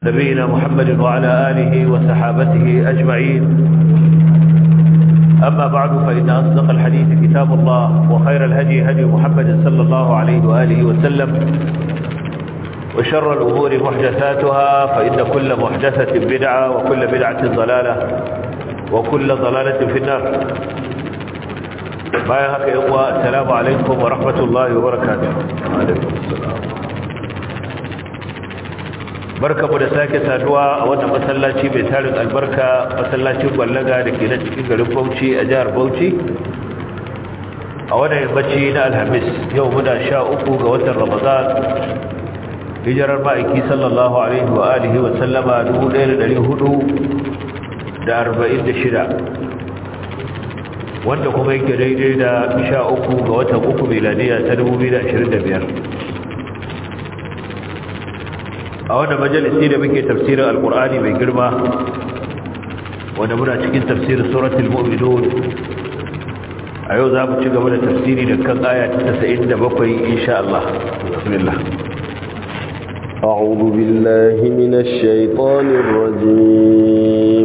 نبينا محمد وعلى آله وصحابته أجمعين أما بعد فإن أصدق الحديث كتاب الله وخير الهدي هدي محمد صلى الله عليه وآله وسلم وشر الأمور محدثاتها فإن كل محدثة بدعة وكل بدعة ضلالة وكل ضلالة في النار بايهك إخوة السلام عليكم ورحمة الله وبركاته وعليكم السلام barka mu da sake saduwa a wannan masallaci mai tarin albarka masallacin ballaga da ke na cikin garin bauchi a jihar bauchi a wannan yammaci na alhamis yau muna sha uku ga watan ramadan hijirar ma'aiki sallallahu alaihi wa alihi wa sallama 1446 wanda kuma yake daidai da sha uku ga watan uku miladiya ta 2025 a wannan majalisi da muke tafsirin alkur'ani mai girma wanda muna cikin tafsirin suratul mu'minun a yau za mu ci gaba da tafsiri da kan aya ta 97 insha Allah bismillah أعوذ بالله من الشيطان الرجيم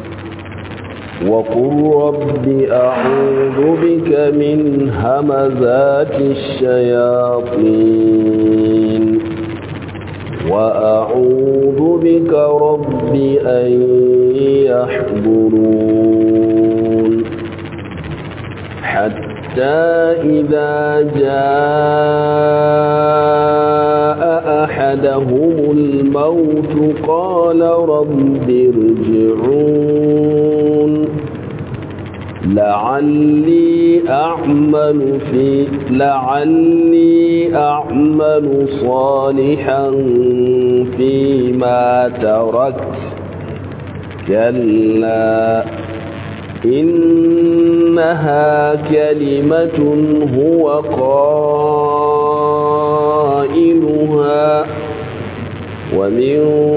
وقل رب أعوذ بك من همزات الشياطين وأعوذ بك رب أن يحضرون حتى إذا جاء أحدهم الموت قال رب ارجعون لعلي أعمل في لعلي أعمل صالحا فيما تركت كلا إنها كلمة هو قائلها ومن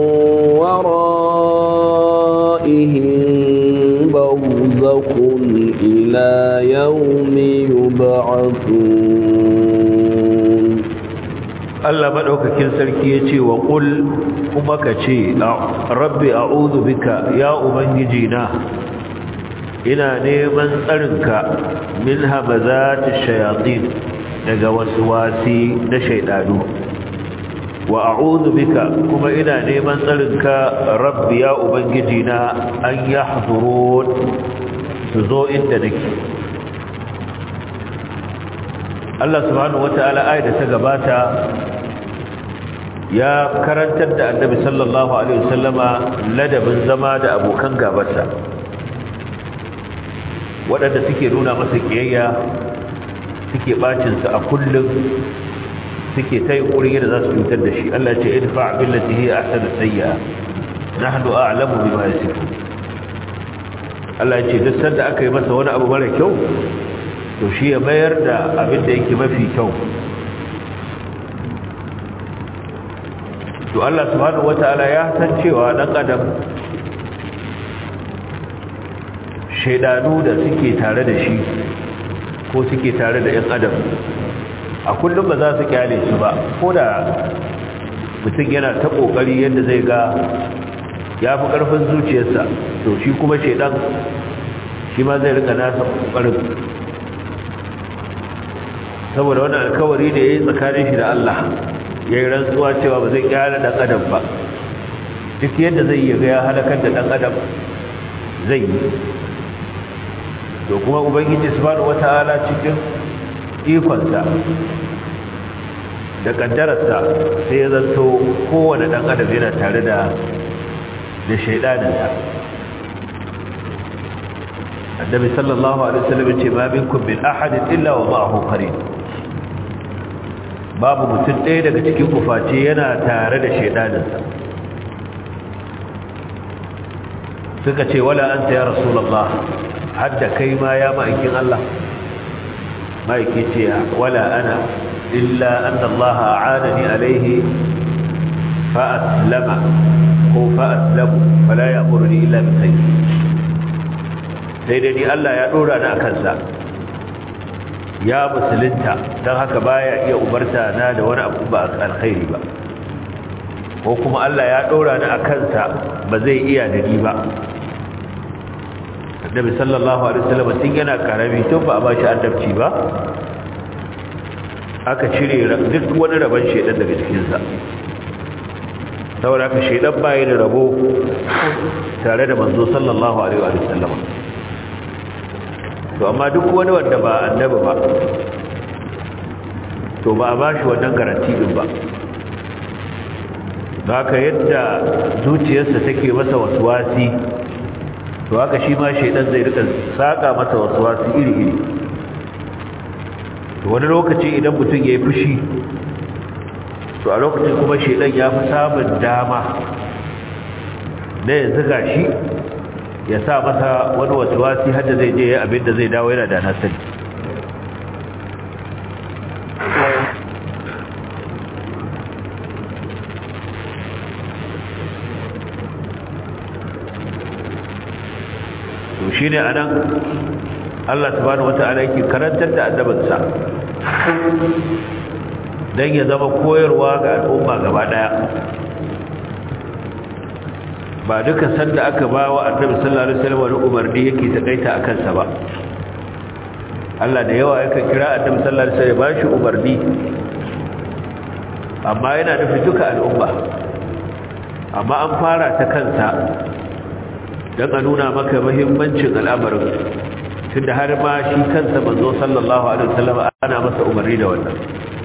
ورائهم برزق إلى يوم يبعثون Allah madaukakin sarki yace wa qul kuma kace rabbi a'udhu bika ya ubangiji na ina neman tsarinka min hamazati shayatin daga waswasi na shaydanu wa a'udhu bika kuma ina neman tsarinka rabbi ya ubangiji na an yahdurun su zo inda nake Allah subhanahu wata'ala ayat da ta gabata ya karantar da Annabi sallallahu alaihi wasallama ladabin zama da abokan gabarsa waɗanda suke nuna masa kiyayya suke bacin sa a kullum suke ta yi ƙuri da za su cutar da shi Allah ce idfa billati hiya ahsanu sayyi'a nahnu a'lamu bima yasifun Allah ya ce duk sanda aka yi masa wani abu mara kyau to shi ya mayar da abin da yake mafi kyau to Allah subhanahu wataala ya san cewa dan adam shaidanu da suke tare da shi ko suke tare da yan adam a kullum ba za su kyale su ba ko da mutum yana ta kokari yadda zai ga ya fi karfin zuciyarsa to shi kuma shaidan shi ma zai rika nasa kokarin saboda wani alkawari da ya yi tsakanin shi da Allah ya yi rantsuwa cewa ba zai kyara ɗan adam ba duk yadda zai yi ya halakar da ɗan adam zai yi to kuma ubangiji subhanahu wata'ala cikin ikonsa da kaddararsa sai ya zanto kowane ɗan adam yana tare da da shaidaninsa annabi sallallahu alaihi wasallam ya ce ma minkum min ahadin illa wa ma'ahu qarin babu mutum ɗaya daga cikin kuface yana tare da shaidaninsa suka ce wala anta ya rasulullah hadda kai ma ya ma'aikin Allah ma'aiki ce wala ana illa anna Allah a'anani alaihi fa aslama ko fa aslamu fala ya'muruni illa bi khayr sai dai ni Allah ya dora ni akan sa ya musulunta don haka baya iya umarta na da wani abu ba alkhairi ba ko kuma Allah ya ɗora ni a kansa ba zai iya da ni ba annabi sallallahu alaihi wasallam tun yana karami tun ba a ba shi annabci ba aka cire duk wani rabon shedan daga cikinsa saboda aka shedan bayi da rabo tare da manzo sallallahu alaihi wasallam to amma duk wani wanda ba annabi ba to ba a ba shi wannan garanti din ba haka yadda zuciyarsa take masa waswasi to haka shi ma shaidan zai rika saka masa waswasi iri-iri to wani lokaci idan mutum ya yi fushi to a lokacin kuma shaidan ya fi samun dama na ya ziga shi ya sa masa wani waswasi hadda zai je abinda zai dawo yana da nasari to shi ne a nan Allah subhanahu wata'ala yake karantar da annabinsa don ya zama koyarwa ga al'umma gaba daya ba duka sanda aka ba wa annabi sallallahu alaihi wasallam wani umarni yake takaita a kansa ba Allah da yawa yakan kira annabi sallallahu alaihi wasallam ba shi umarni amma yana nufin duka al'umma amma an fara ta kansa don a nuna maka mahimmancin al'amarin tun da har ma shi kansa manzo sallallahu alaihi wasallam ana masa umarni da wannan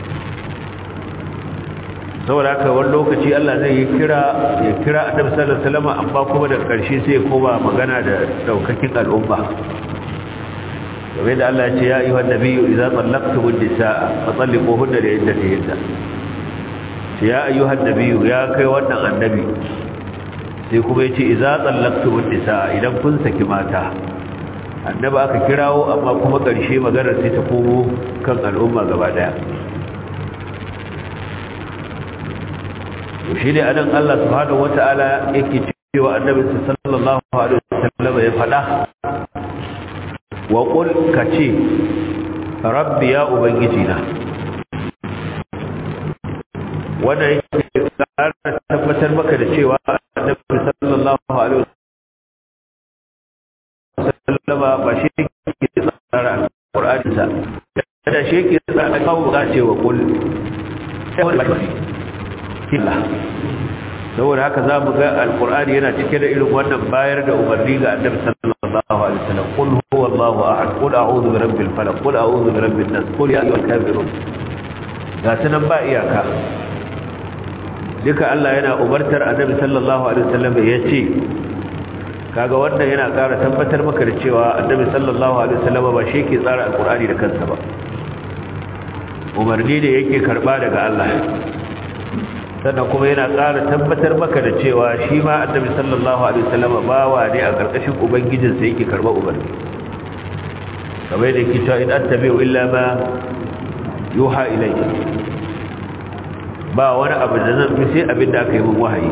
saboda haka wani lokaci Allah zai yi kira ya kira annabi sallallahu alaihi wasallam amma kuma da ƙarshe sai ya koma magana da daukakin al'umma kamar da Allah ya ce ya ayyuhan nabiyyu idza tallaqtumun nisaa fa talliquhunna li iddatihinna ya ayyuhan nabiyyu ya kai wannan annabi sai kuma ya ce iza tsallaktu nisa idan kun saki mata annaba aka kirawo amma kuma ƙarshe maganar sai ta komo kan al'umma gaba daya shi ne anan Allah subhanahu wata'ala yake cewa annabi sallallahu alaihi wasallam ya faɗa wa qul kace rabbi ya ubangiji na wannan yake tabbatar maka da cewa annabi sallallahu alaihi wasallama ba shi ke tsara Qur'ani sa da shi ke tsara kawo ga cewa kul killa saboda haka za mu ga alqur'ani yana cike da irin wannan bayar da umarni ga annabi sallallahu alaihi wasallam qul huwallahu ahad qul a'udhu bi rabbil falaq qul a'udhu bi rabbin nas qul ya ayyuhal kafirun ga sanan ba iyaka duka Allah yana umartar annabi sallallahu alaihi wasallam ya ce kaga wannan yana ƙara tabbatar maka da cewa annabi sallallahu alaihi wasallam ba shi ke tsara alqur'ani da kansa ba umarni da yake karba daga Allah sannan kuma yana ƙara tabbatar maka da cewa shi ma annabi sallallahu alaihi wasallam bawa ne a ƙarƙashin ubangijinsa yake karba umarni kamar da yake cewa in attabi'u illa ma yuha ilayhi ba wani abu da zan fi sai abin da aka yi min wahayi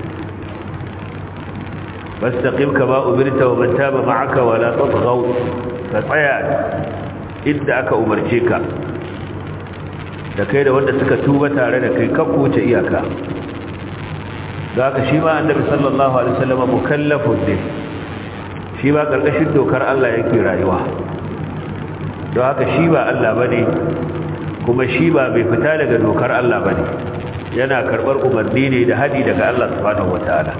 fastaqim kama umirta wa man taba ma'aka wala tatghaw ka tsaya inda aka umarce ka da kai da wanda suka tuba tare da kai ka kuce iyaka zaka shi ma annabi sallallahu alaihi wasallam mukallafun ne shi ba karkashin dokar Allah yake rayuwa don haka shi ba Allah bane kuma shi ba bai fita daga dokar Allah ba ne yana karɓar umarni ne da hadi daga Allah subhanahu wata'ala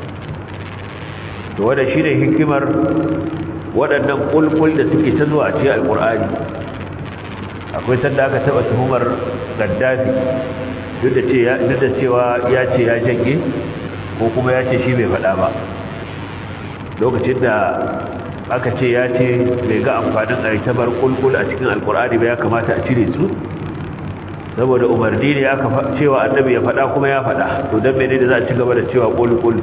to wanda shi ne hikimar waɗannan ƙulƙul da suke ta zuwa ce alƙur'ani akwai sanda aka taɓa tuhumar gaddafi duk da cewa ya ce ya janye ko kuma ya ce shi bai faɗa ba lokacin da aka ce ya ce bai ga amfanin aitabar ƙulƙul a cikin alƙur'ani ba ya kamata a cire su saboda umarni ne aka cewa annabi ya faɗa kuma ya faɗa to dan menene za a ci gaba da cewa qul qul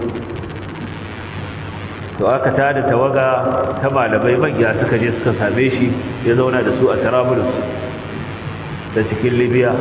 to aka tada tawaga ta malamai manya suka je suka same shi ya zauna da su a Trablus da cikin Libya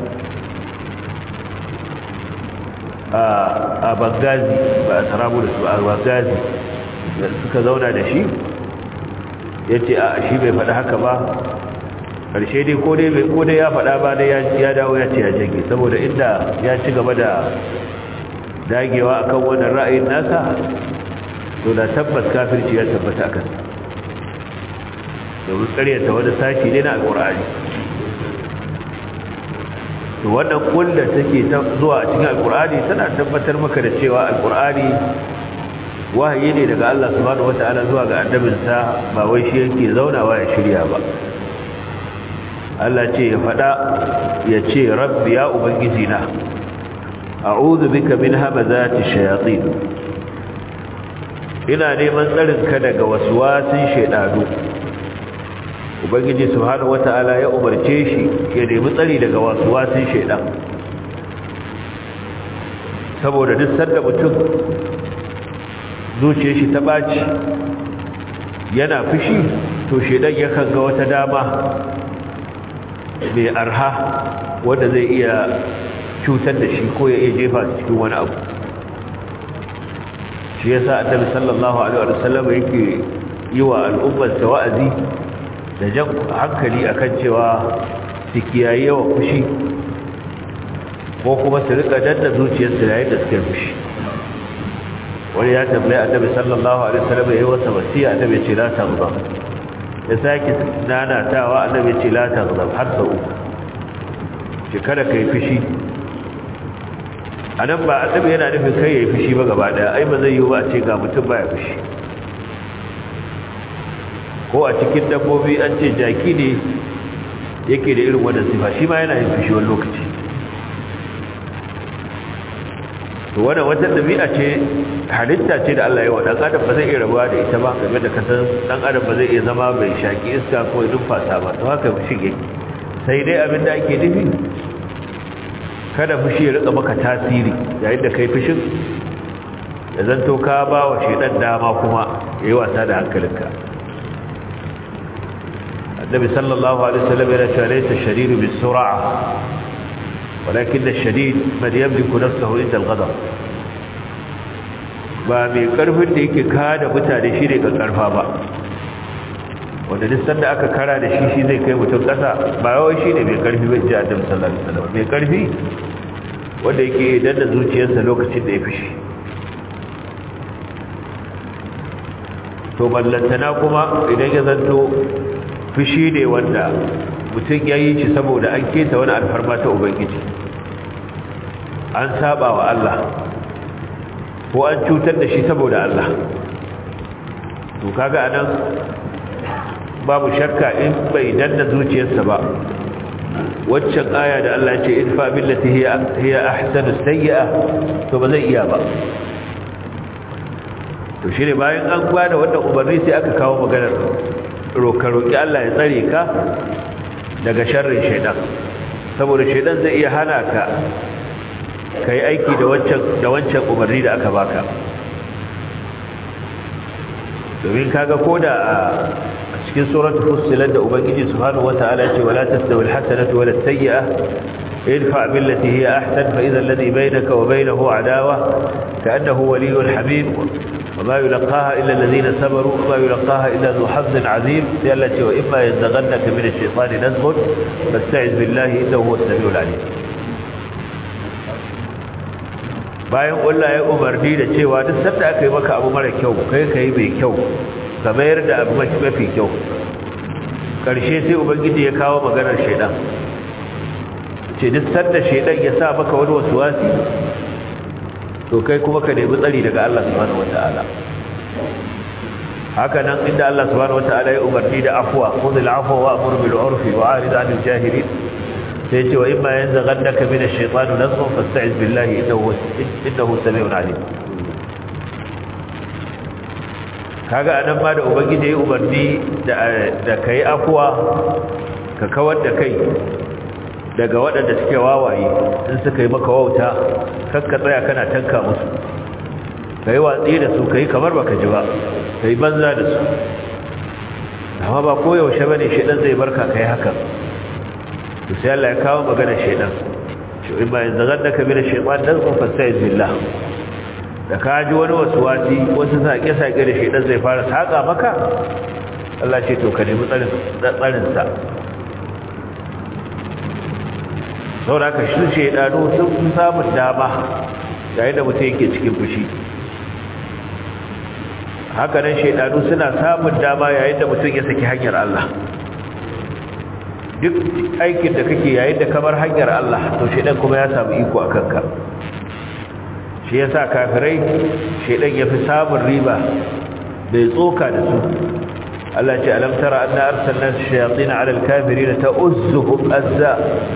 a a Benghazi ba a Trablus ba a Benghazi suka zauna da shi yace a shi bai faɗa haka ba karshe dai ko dai ko dai ya faɗa ba dai ya dawo ya ce ya jage saboda inda ya ci gaba da dagewa akan wannan ra'ayin nasa to da tabbas kafirci ya tabbata akan domin karyata wani sashi ne na alkur'ani to wannan kulla take zuwa a cikin alkur'ani tana tabbatar maka da cewa alkur'ani wahayi ne daga Allah subhanahu wata'ala zuwa ga annabinsa ba wai shi yake zaunawa ya shirya ba Allah ce ya faɗa ya ce rabbi ya ubangiji na a'udhu bika min hamazati shayatin ina neman tsarinka daga waswasin shaydanu ubangiji subhanahu wata'ala ya umarce shi ya nemi tsari daga waswasin shaydan saboda duk sanda mutum zuciyar shi ta baci yana fushi to shaydan yakan ga wata dama mai arha wanda zai iya cutar da shi ko ya iya jefa cikin wani abu shi yasa annabi sallallahu alaihi wa sallam yake yi wa al'ummar wa'azi da jan hankali akan cewa su kiyaye yawa fushi ko kuma su rika danna zuciyarsu yayin da suke fushi wani ya tambaye annabi sallallahu alaihi wasallam yayi wasa wasiya annabi ce la taghdab ya sake nanatawa annabi ce la taghdab har sau uku ce kada kai fushi anan ba annabi yana nufin kai yayi fushi ba gaba daya ai ba zai yi ba a ce ga mutum baya fushi ko a cikin dabbobi an ce jaki ne yake da irin wannan sifa shi ma yana yin fushi wani lokaci to wannan wata dabi'a ce halitta ce da Allah ya wa dan adam ba zai iya rabuwa da ita ba game da kasan dan adam ba zai iya zama mai shaki iska ko ya numfasa ba to haka fushi yake sai dai abin da ake nufi kada fushi ya rika maka tasiri yayin da kai fushin ya zanto ka ba wa shedan dama kuma yayi wasa da hankalinka النبي صلى الله عليه وسلم يقول ليس الشديد بالسرعة ولكن الشديد من يملك نفسه عند الغضب ba mai karfin da yake kada mutane shi ne ga karfa ba wanda duk sanda aka kara da shi shi zai kai mutum kasa ba yawai shi ne mai karfi bai ji adam sallallahu alaihi wasallam mai karfi wanda yake danna zuciyarsa lokacin da ya fishi to ballantana kuma idan ya zanto fushi ne wanda mutum ya yi shi saboda an keta wani alfarma ta ubangiji an saba wa Allah ko an cutar da shi saboda Allah to kaga anan babu shakka in bai danna zuciyarsa ba waccan aya da Allah ce idfa billati hiya hiya ahsanu sayyi'a to ba zai iya ba to shine bayan an gwada wannan umarni sai aka kawo maganar roƙi Allah ya tsare ka daga sharrin shaidan saboda shaidan zai iya hana ka ka yi aiki da wancan umarni da aka baka domin kaga ko da a cikin suratul fussilat da ubangiji subhanahu wata'ala ce wala tastawi alhasanatu wala sayyi'ah idfa billati hiya ahsan fa idha alladhi bainaka wa bainahu adawa ka'annahu waliyyun hamim وما يلقاها إلا الذين صبروا وما يلقاها إلا ذو حظ عظيم التي وإما ينزغنك من الشيطان نزغ فاستعذ بالله إنه هو السميع العليم bayan Allah ya umarni da cewa duk sanda aka yi maka abu mara kyau kai kai mai kyau ka mayar da abu mafi kyau karshe sai ubangiji ya kawo maganar shaidan ce duk sanda shaidan ya sa maka wani wasuwasi to kai kuma ka nemi tsari daga Allah subhanahu wataala haka nan inda Allah subhanahu wataala ya umarni da afwa khudhil afwa wa amur bil urfi wa arid anil jahilin sai ce wa imma yanzaghannaka min ash-shaytani nazghun fasta'iz billahi innahu innahu samiun alim kaga anan ma da ubangiji ya umarni da da kai afwa ka kawar da kai daga waɗanda suke wawaye in suka yi maka wauta kakka tsaya kana tanka musu ka yi watsi da su ka yi kamar baka ji ba ka yi banza da su amma ba koyaushe ba ne shaidan zai barka ka yi hakan to sai Allah ya kawo maganar shaidan shi in bayan zagar da ka bi da shaidan dan kun fasta yi billah da ka ji wani wasu wasi wasu saƙe-saƙe da shaidan zai fara saƙa maka Allah ce to ka nemi tsarinsa saboda ka shi shaidanu sun samun dama yayin da mutum yake cikin fushi haka nan shaidanu suna samun dama yayin da mutum ya saki hanyar Allah duk aikin da kake yayin da kamar hanyar Allah to shaidan kuma ya samu iko a kanka shi yasa kafirai shaidan ya fi samun riba bai tsoka da su Allah ce alam tara anna arsalna shayatin ala alkafirin ta'uzzuhum azza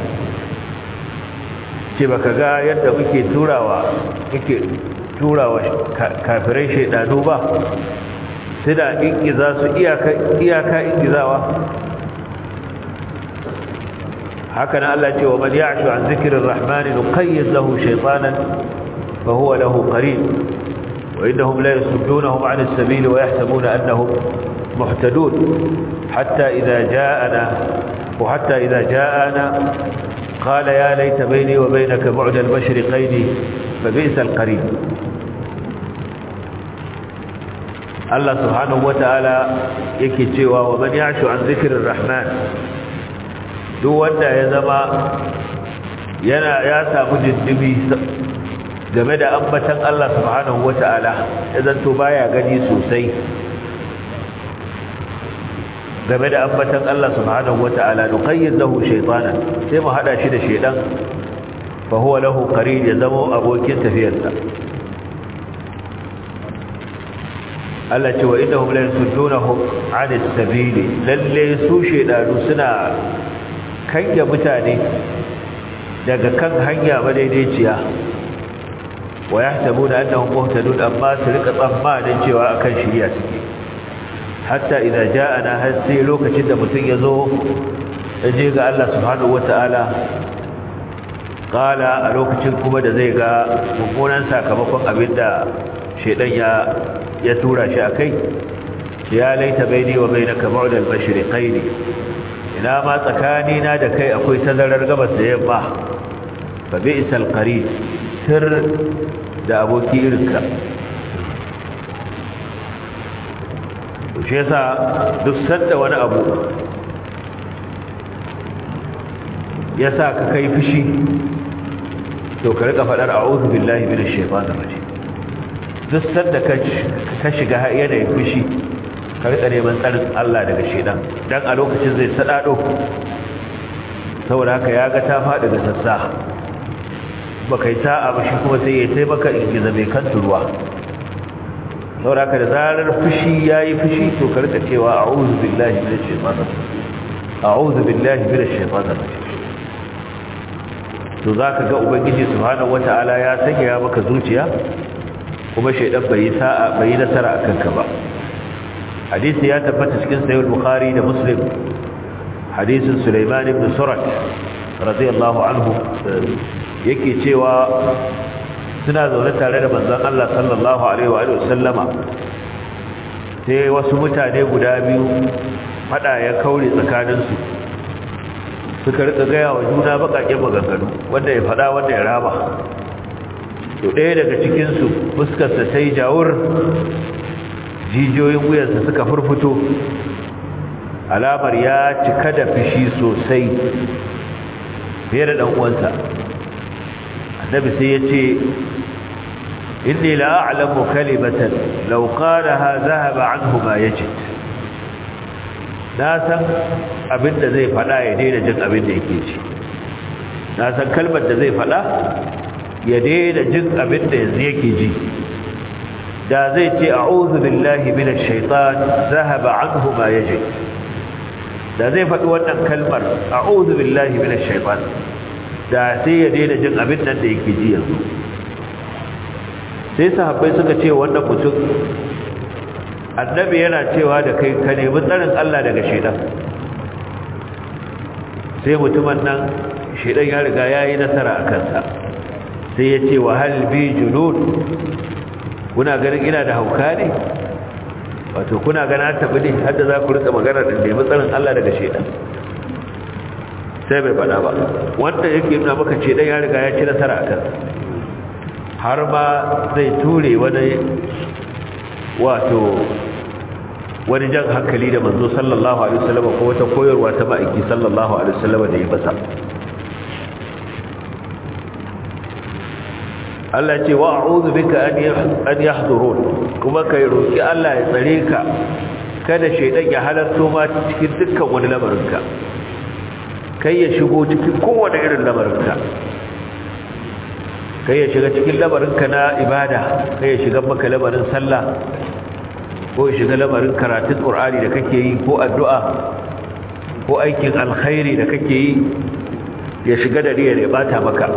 ce baka ga yadda muke turawa muke turawa kafirai shaidanu ba suna ingiza su iyaka iyaka ingizawa haka nan Allah ce wa man ya'shu an zikrir rahmani nuqayyid lahu shaytanan fa huwa lahu qarin wa innahum la yasuddunahum 'an as-sabil wa yahsabuna annahum muhtadun hatta idha ja'ana wa hatta idha ja'ana qala ya layta bayni wa baynaka bu'da al-mashriqayn fa bi'sa al-qarin Allah subhanahu wata'ala yake cewa wa man ya'shu an zikrir rahman duk wanda ya zama yana ya samu dindimi game da ambatan Allah subhanahu wata'ala ya zanto baya gani sosai game da ambatan Allah subhanahu wata'ala nuqayyid lahu shaytanan sai mu hada shi da shaydan fa huwa lahu qarin ya zama abokin tafiyarsa Allah ce wa innahum la yasuddunahum 'anil sabili lalle su shaydanu suna kange mutane daga kan hanya madaidaiciya wa yahtabuna annahum muhtadun amma su rika tsammanin cewa akan shiriya suke hatta idza ja'ana har sai lokacin da mutum yazo je ga Allah subhanahu wataala qala a lokacin kuma da zai ga mummunan sakamakon abinda shedan ya ya tura shi akai ya laita baini wa bainaka bu'da al-mashriqaini ina ma tsakani na da kai akwai tazarar gabas da yamma fa bi'sal qarin sir da aboki irinka to shi yasa duk sanda wani abu yasa ka kai fushi to ka rika fadar a'udhu billahi minash shaitanir rajim duk sanda ka shiga yanayin fushi ka rika neman tsarin Allah daga shedan dan a lokacin zai sadado saboda haka ya ga ta faɗi da sassa ba kai sa'a ba shi kuma sai ya sai maka ingiza mai kan turuwa saboda haka da zarar fushi yayi fushi to ka rika cewa a'udhu billahi minash shaitanir a'udhu billahi minash shaitanir rajim to zaka ga ubangiji subhanahu wataala ya sanya maka zuciya kuma shaidan bai sa'a bai nasara akan ka ba hadisi ya tabbata cikin sahih bukhari da muslim hadisin sulaiman ibn surat radiyallahu anhu yake cewa suna zaune tare da manzon Allah sallallahu alaihi wa sallama sai wasu mutane guda biyu fada ya kaure tsakaninsu suka rika gaya wa juna bakakken maganganu wanda ya fada wanda ya raba to ɗaya daga cikinsu fuskarsa ta yi jawur jijiyoyin wuyansa suka furfuto alamar ya cika da fishi sosai fiye da ɗan'uwansa annabi sai ya ce inni la'alamu kalimatan lauƙanaha zahaba anhu ma yajid na san abin da zai faɗa ya daina jin abin da yake ci na san kalmar da zai faɗa ya daina jin abin da yanzu yake ji da zai ce a'udhu billahi minash shaitan zahaba anhu ma yajid da zai faɗi wannan kalmar a'udhu billahi minash shaitan da sai ya daina jin abin nan da yake ji yanzu sai sahabbai suka ce wannan mutum annabi yana cewa da kai ka nemi tsarin Allah daga shaitan sai mutumin nan shaitan ya riga yayi nasara a kansa sai ya ce wa hal bi junud kuna ganin ina da hauka ne wato kuna gana tabi ne hadda za ku rika magana da nemi tsarin Allah daga shedan sai bai faɗa ba wanda yake nuna maka ce dan ya riga ya ci nasara akan har ma zai ture wani wato wani jan hankali da manzo sallallahu alaihi wasallam ko wata koyarwa ta ma'aiki sallallahu alaihi wasallam da ya masa Allah ce wa a'udhu bika an yahdurun kuma kai roki Allah ya tsare ka kada shaydan ya halarto ma cikin dukkan wani lamarinka kai ya shigo cikin kowane irin lamarinka kai ya shiga cikin lamarinka na ibada kai ya shiga maka lamarin sallah ko ya shiga lamarin karatun qur'ani da kake yi ko addu'a ko aikin alkhairi da kake yi ya shiga da riyar ya bata maka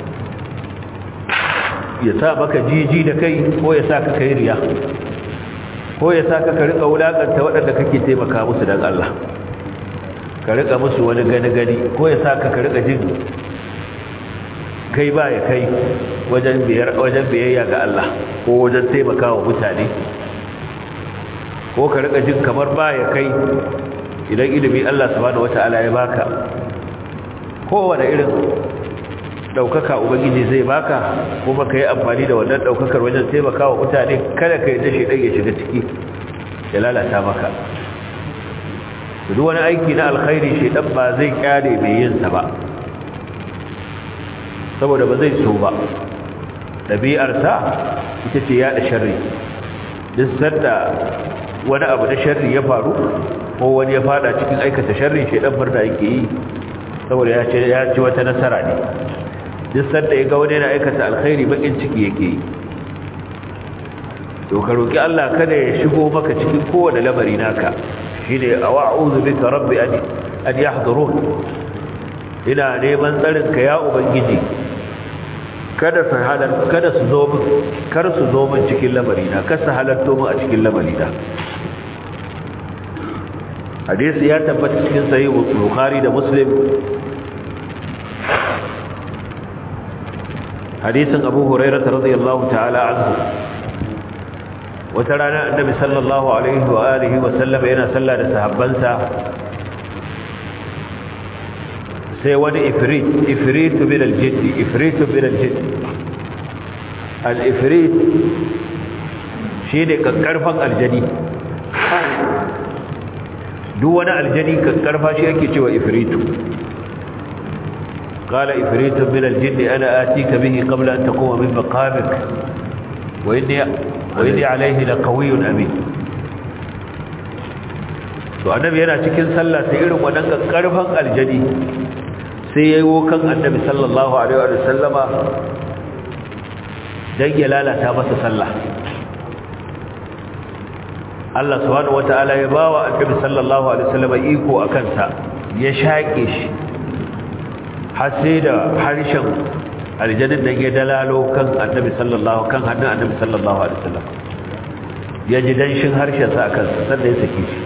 ya sa maka jiji da kai ko ya sa ka kai riya ko ya sa ka ka rika wulakanta waɗanda kake taimaka musu don Allah ka rika musu wani gani-gani ko ya sa ka ka rika jin kai ba ya kai wajen biyayya ga Allah ko wajen taimaka wa mutane ko ka rika jin kamar ba ya kai idan ilimi Allah subhanahu wata'ala ya baka kowane irin daukaka ubangiji zai baka kuma ka yi amfani da wannan daukakar wajen taimaka wa mutane kada ka yi dashi ɗan ya shiga ciki ya lalata maka duk wani aiki na alkhairi shi ɗan ba zai kyale mai yinsa ba saboda ba zai so ba ɗabi'arsa ita ce yaɗa sharri duk sanda wani abu na sharri ya faru ko wani ya fada cikin aikata sharri shi ɗan farda yake yi saboda ya ci wata nasara ne duk sanda ya ga wani yana aikata alkhairi bakin ciki yake yi to ka roki Allah kada ya shigo maka cikin kowane lamari naka shine a'udhu bika rabbi an an yahdurun ina neman tsarin ka ya ubangiji kada su halar kada su zo min kar su zo min cikin lamari na kar su halarto min a cikin lamari na hadisi ya tabbata cikin sahih bukhari da muslim hadisin abu hurairah radiyallahu ta'ala anhu wata rana annabi sallallahu alaihi wa alihi wa sallam yana sallah da sahabbansa sai wani ifrit ifrit min al-jidd ifrit min al-jidd al-ifrit shine kakkarfan aljani duk wani aljani kakkarfa shi ake cewa ifritu قال إفريت من الجن أنا آتيك به قبل أن تقوم من مقامك وإني, وإني عليه لقوي أمين to annabi yana cikin sallah sai irin wannan karfan aljani sai yayi wokan annabi sallallahu alaihi wa sallama dan ya lalata masa sallah Allah subhanahu wataala ya bawa annabi sallallahu alaihi wa sallama iko akan sa ya shake shi har sai da harshen aljanin da ya dalalo kan annabi sallallahu kan hannun annabi sallallahu alaihi wasallam ya ji danshin harshen sa akan sa sanda ya saki shi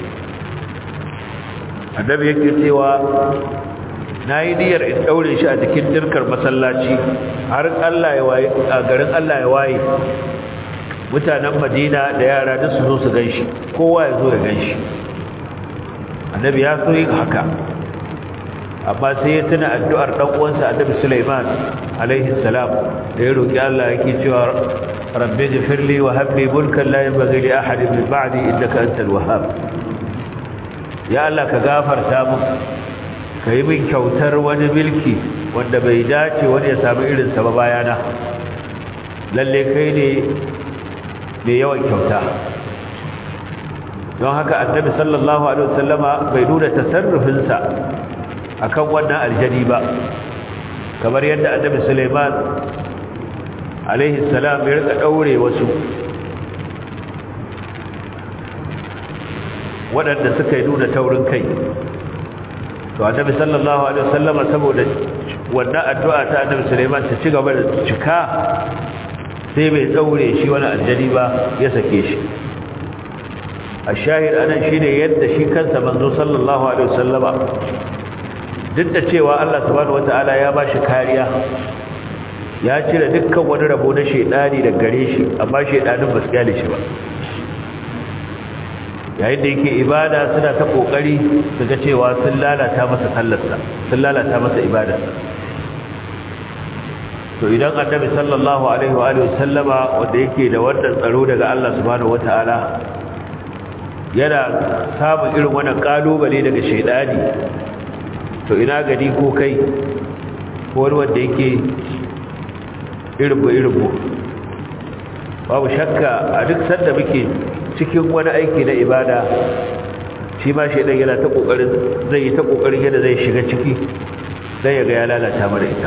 annabi yake cewa nayi niyyar in daure shi a cikin dirkar masallaci har Allah ya waye a garin Allah ya waye mutanen Madina da yara da su zo su ganshi kowa ya zo ya ganshi annabi ya so yin haka amma sai ya tuna addu'ar dan uwansa Annabi Sulaiman alaihi salam da ya roki Allah yake cewa rabbi ghfirli wa hab li mulkan la yanbaghi li ahadin min ba'di innaka antal wahhab ya Allah ka gafarta mu kai min kyautar wani milki wanda bai dace wani ya samu irin sa ba bayana lalle kai ne mai yawan kyauta don haka annabi sallallahu alaihi wasallama bai nuna tasarrufinsa akan wannan aljani ba kamar yadda annabi Sulaiman alaihi salam ya rika daure wasu waɗanda suka yi nuna taurin kai to annabi sallallahu alaihi wasallam saboda wannan addu'a ta annabi Sulaiman ta ci gaba da cika sai bai daure shi wani aljani ba ya sake shi ashahid anan shine yadda shi kansa manzo sallallahu alaihi wasallama duk da cewa Allah subhanahu wataala ya bashi kariya ya cire dukkan wani rabo na shedani daga gare shi amma shedanin ba su kyale shi ba yayin da yake ibada suna ta kokari su ga cewa sun lalata masa sallarsa sun lalata masa ibadarsa to idan annabi sallallahu alaihi wa alihi wasallama wanda yake da wannan tsaro daga Allah subhanahu wataala yana samun irin wannan kalubale daga shedani to ina gani ko kai ko wani wanda yake irinmu irinmu babu shakka a duk sanda muke cikin wani aiki na ibada shi ma shaidan yana ta kokarin zai yi ta kokarin yadda zai shiga ciki dan ya ga ya lalata mana ita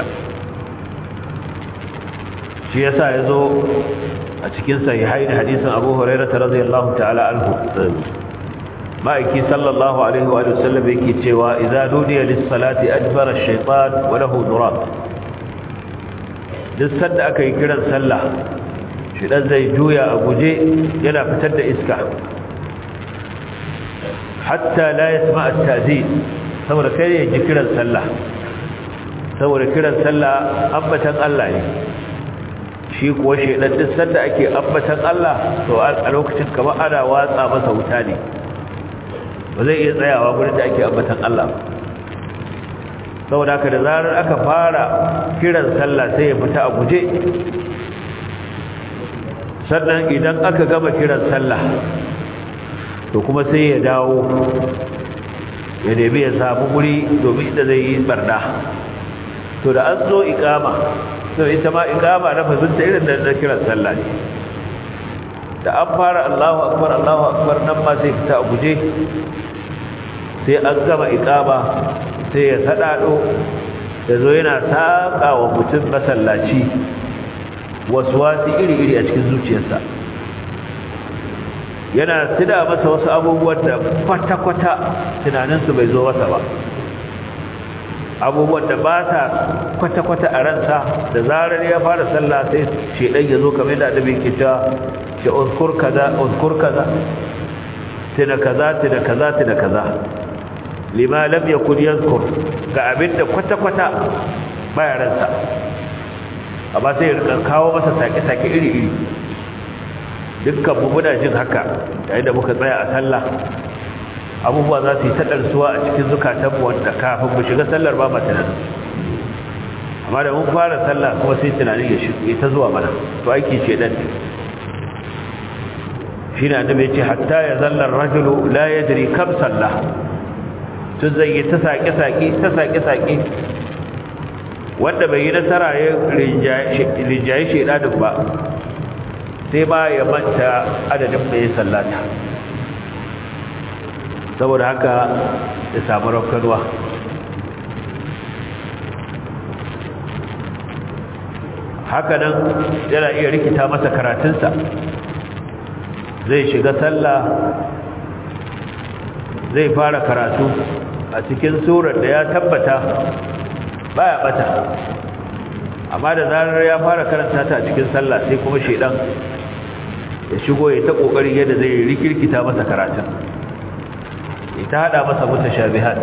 shi yasa yazo a cikin sahihain hadisin Abu Hurairah radhiyallahu ta'ala anhu ma'aiki sallallahu alaihi wa sallam yake cewa idza nudiya lis-salati adbara ash-shaytan wa lahu durab duk sanda aka yi kiran sallah shi dan zai juya a guje yana fitar da iska hatta la yasma at-ta'zin saboda kai ya ji kiran sallah saboda kiran sallah ambatan Allah ne shi kuwa shedan duk sanda ake ambatan Allah to a lokacin kamar ana watsa masa wuta ne ba zai iya tsayawa gurin da ake ambatan Allah saboda haka da zarar aka fara kiran sallah sai ya fita a guje sannan idan aka gama kiran sallah to kuma sai ya dawo ya nemi ya samu guri domin da zai yi barna to da an zo ikama to ita ma ikama na fazinta irin da kiran sallah ne da an fara Allahu akbar Allahu akbar nan ma sai fita a guje sai an gama ikama sai ya sadado da zo yana saka wa mutum masallaci wasu wasu iri-iri a cikin zuciyarsa yana tuna masa wasu abubuwan da kwata-kwata tunaninsu bai zo masa ba abubuwan da ba ta kwata-kwata a ransa da zarar ya fara sallah sai shedan ya zo kamar da adabi ke ta ce uzkur kaza uzkur kaza tuna kaza tuna kaza tuna kaza lima lam yakun yazkur ga abinda kwata-kwata baya ransa amma sai ya kawo masa sake-sake iri-iri dukkan mu muna jin haka yayin da muka tsaya a sallah abubuwa za su yi taɗarsuwa a cikin zukatanmu wanda kafin mu shiga sallar ba tunanin amma da mun fara sallah kuma sai tunanin ya shiga ta zuwa mana to aiki ce dan shi ne annabi ya ce hatta ya zallar rajulu la yadri kam sallah tun zai yi ta saƙe-saƙe ta saƙe-saƙe wanda bai yi nasara ya rinjaye shaidanin ba sai ba ya manta adadin da ya sallata saboda haka ya samu rafkarwa haka nan yana iya rikita masa karatunsa zai shiga sallah zai fara karatu a cikin surar da ya tabbata baya bata amma da zarar ya fara karanta ta a cikin sallah sai kuma shedan ya shigo ya ta kokarin yadda zai rikirkita masa karatun ita hada masa mutashabihat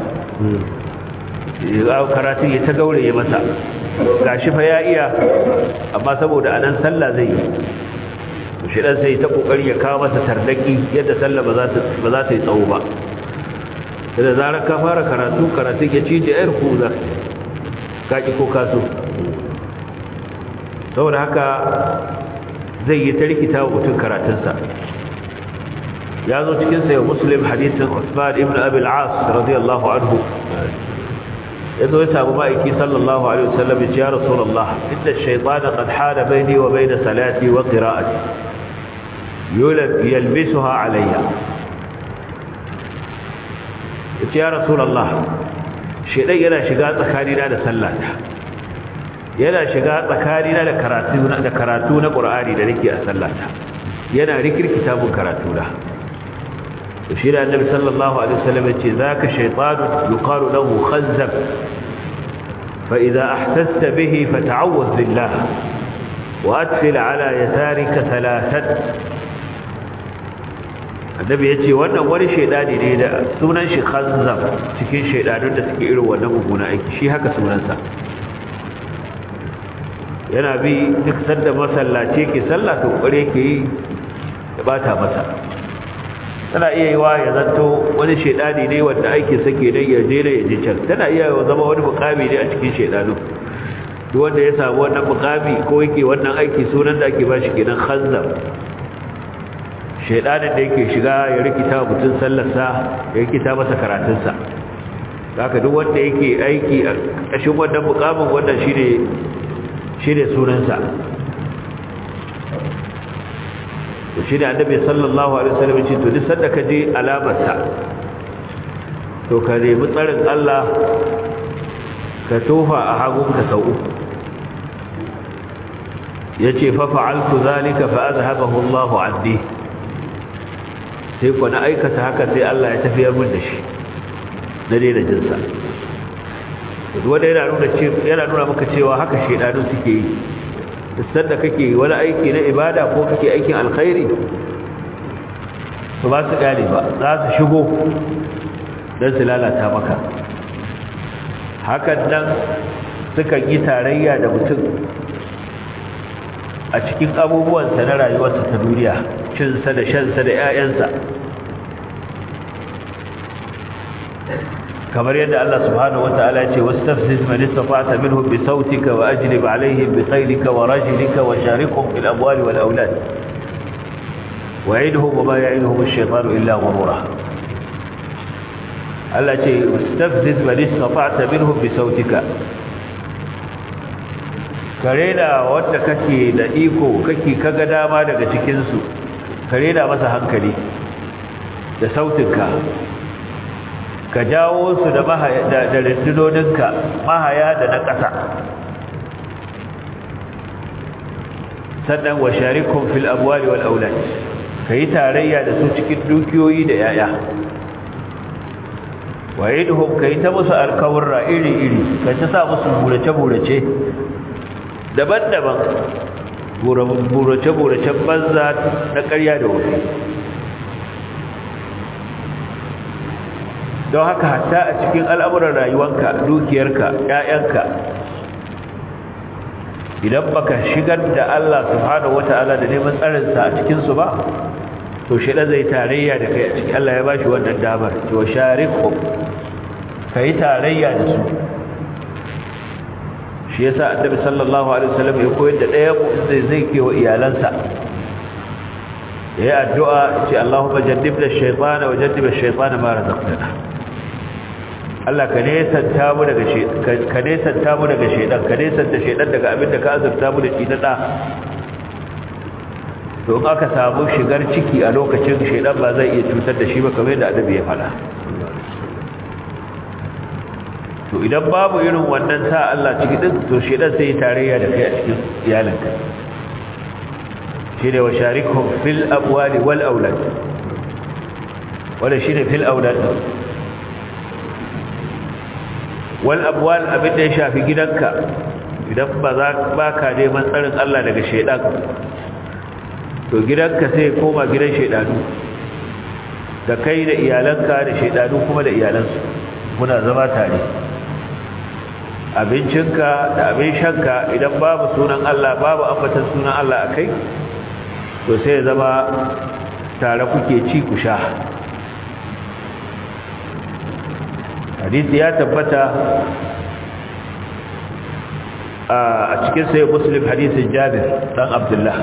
ya karatun ya ta gauraye masa gashi fa ya iya amma saboda anan sallah zai yi shedan sai ta kokari ya kawo masa tardaki yadda sallah ba za ta ba za ta yi tsawo ba da zarar ka fara karatu karatun ya cije yar kuza kaki ko kaso saboda haka zai yi ta rikita wa mutum karatunsa ya zo cikin sayo muslim hadisin usman ibn abil as radiyallahu anhu ya zo ya samu ma'aiki sallallahu alaihi wasallam ya ce ya rasulullah inda shaytana qad hada baini wa baina salati wa qira'ati yulab yalbisuha alayya ya ce ya rasulullah shaytan yana shiga tsakanina da sallata yana shiga tsakanina da karatu da karatu na Qur'ani da nake a sallata yana rikirkita mun karatu da to shi da Annabi sallallahu alaihi wasallam yace zaka shaytanu yuqalu lahu khazzab fa idha ahtasta bihi fata'awwadh billah wa atfil ala yasarika thalathat Annabi yace wannan wani shaydani ne da sunan shi khazzab cikin shaydanun da suke irin wannan muguna aiki shi haka sunansa yana bi duk sanda masallaci ke sallah to kware ke yi ya bata masa tana iya yi wa ya zanto wani shedani ne wanda ake sake dan ya je da ya je can tana iya yi zama wani mukami ne a cikin shedanu duk wanda ya samu wannan mukami ko yake wannan aiki sunan da ake bashi kenan khanzam shedanin da yake shiga ya rikita mutum sallarsa ya rikita masa karatunsa haka duk wanda yake aiki a ƙashin wannan mukamin wannan shine shi ne sunansa to shi ne annabi sallallahu alaihi wasallam ya ce to duk sanda ka je alamarsa to ka nemi tsarin Allah ka tofa a hagunka sau uku ya ce fa fa'altu zalika fa azhabahu Allahu anni sai ku na aikata haka sai Allah ya tafiyar min da shi na daina jinsa wanda yana nuna yana nuna maka cewa haka shedanu suke yi sanda kake wani aiki na ibada ko kake aikin alkhairi su ba su gane ba za su shigo don su lalata maka hakan nan suka yi tarayya da mutum a cikin abubuwansa na rayuwarsa ta duniya cinsa da shansa da 'ya'yansa kamar yadda Allah subhanahu wata'ala ya ce wastafziz man istata'ta minhum bi sautika wa ajlib alaihim bi khaylika wa rajlika wa sharikhum fil amwali wal awlad wa'idhum wa ma ya'iduhum ash-shaytanu illa ghurura Allah ce wastafziz man istata'ta minhum bi sautika kare da wanda kake da iko kake kaga dama daga cikin su kare da masa hankali da sautinka ka jawo su da da rundunoninka mahaya da na ƙasa sannan wa sharikum fil amwali wal aulad kai tarayya da su cikin dukiyoyi da yaya wa idhum kai ta musu alkawra iri iri kai ta sa musu burace burace daban-daban burace burace banza na ƙarya da wuri don haka hatta a cikin al'amuran rayuwanka dukiyarka ‘ya'yanka idan baka shigar da Allah subhanahu wata'ala da neman tsarinsa a cikinsu ba to shida zai tarayya da kai a cikin Allah ya bashi wannan damar to shariku ka yi tarayya da su shi yasa annabi sallallahu alaihi wasallam ya koyar da ɗaya mu zai zai kewa iyalansa ya yi addu'a ce Allahumma jannibna ash-shaytana wa jannib ash-shaytana ma razaqtana Allah ka nesanta mu daga ka nesanta mu daga shedan ka nesanta shedan daga abin da ka azurta mu da shi na da to in aka samu shigar ciki a lokacin shedan ba zai iya cutar da shi ba kamar yadda adabi ya fada to idan babu irin wannan sa Allah ciki din to shedan sai ya tarayya da kai a cikin iyalinka shine wa sharikhum fil abwali wal aulad wala shine fil aulad wal abwal abin da ya shafi gidanka idan ba za ba ka neman tsarin Allah daga shedan to gidanka sai koma gidan shedanu da kai da iyalanka da shedanu kuma da iyalansu kuna zama tare abincinka da abin shanka idan babu sunan Allah babu ambatan sunan Allah akai to sai zama tare kuke ci ku sha hadisi ya tabbata a cikin sai muslim hadisin jabir dan abdullah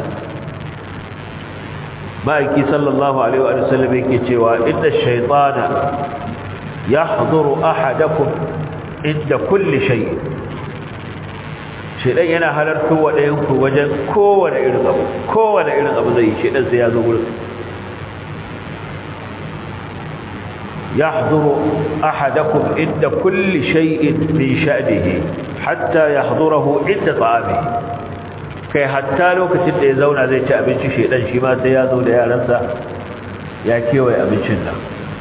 ma'aiki sallallahu alaihi wa sallam yake cewa inda shaytana yahduru ahadakum inda kulli shay shedan yana halarto wa dayan ku wajen kowane irin abu kowane irin abu zai shedan sai ya zo gurin يحضر أحدكم عند كل شيء من شأنه حتى يحضره عند طعامه kai hatta lokacin da ya zauna zai ci abinci shedan shi ma sai ya zo da yaransa ya kewaye abincin nan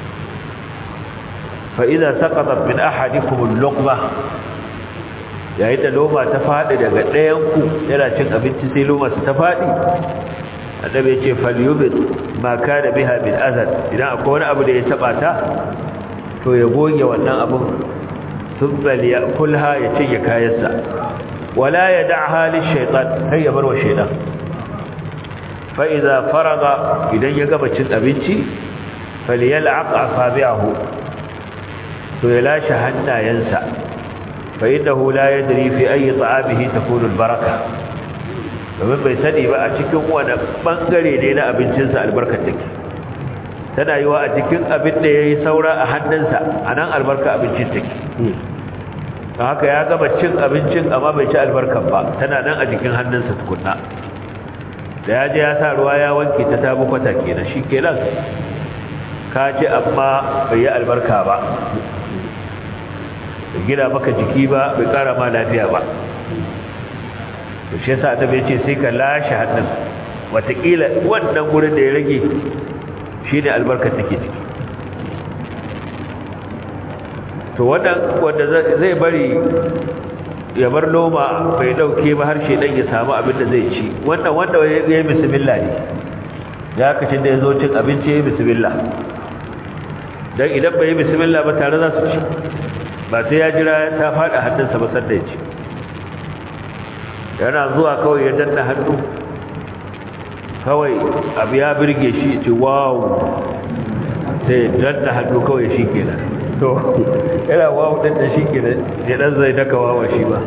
fa idza saqatat min ahadikum al-luqma yayin da loma ta fadi daga ɗayan ku yana cin abinci sai loma ta fadi annabi ya ce falyubit ma kana biha min azad idan akwai wani abu da ya taba ta to ya goge wannan abun thumma liyakulha ya cinye kayansa wala yad'aha lishaytan hay ya barwa shaytan fa idza faraga idan ya gaba cin abinci falyal'aq asabi'ahu to ya lashe hannayensa fa innahu la yadri fi ayi ta'amihi takunu albaraka domin bai sani ba a cikin wani bangare ne na abincinsa albarkar take tana yi wa a cikin abin da ya yi saura a hannunsa a nan albarka abincin take don haka ya gama cin abincin amma bai ci albarkar ba tana nan a jikin hannunsa tukunna da ya je ya sa ruwa ya wanke ta ta bukwata kenan shi kenan ka ji amma bai yi albarka ba bai gina maka jiki ba bai kara ma lafiya ba to shi yasa ta bai ce sai ka lashe hannun watakila wannan gurin da ya rage shi ne albarkar take ciki to wannan wanda zai bari ya bar noma bai dauke ba har shedan ya samu abin da zai ci wannan wanda ya yi bismillah ne ya kace da yazo cin abinci ya yi bismillah dan idan bai yi bismillah ba tare za su ci ba sai ya jira ta fada hannunsa ba sanda ya ci yana zuwa kawai ya danna hannu kawai abu ya birge shi ce wow sai danna hannu kawai shi kenan to yana wawo ɗin da shi ke da ɗan zai daka wawa shi ba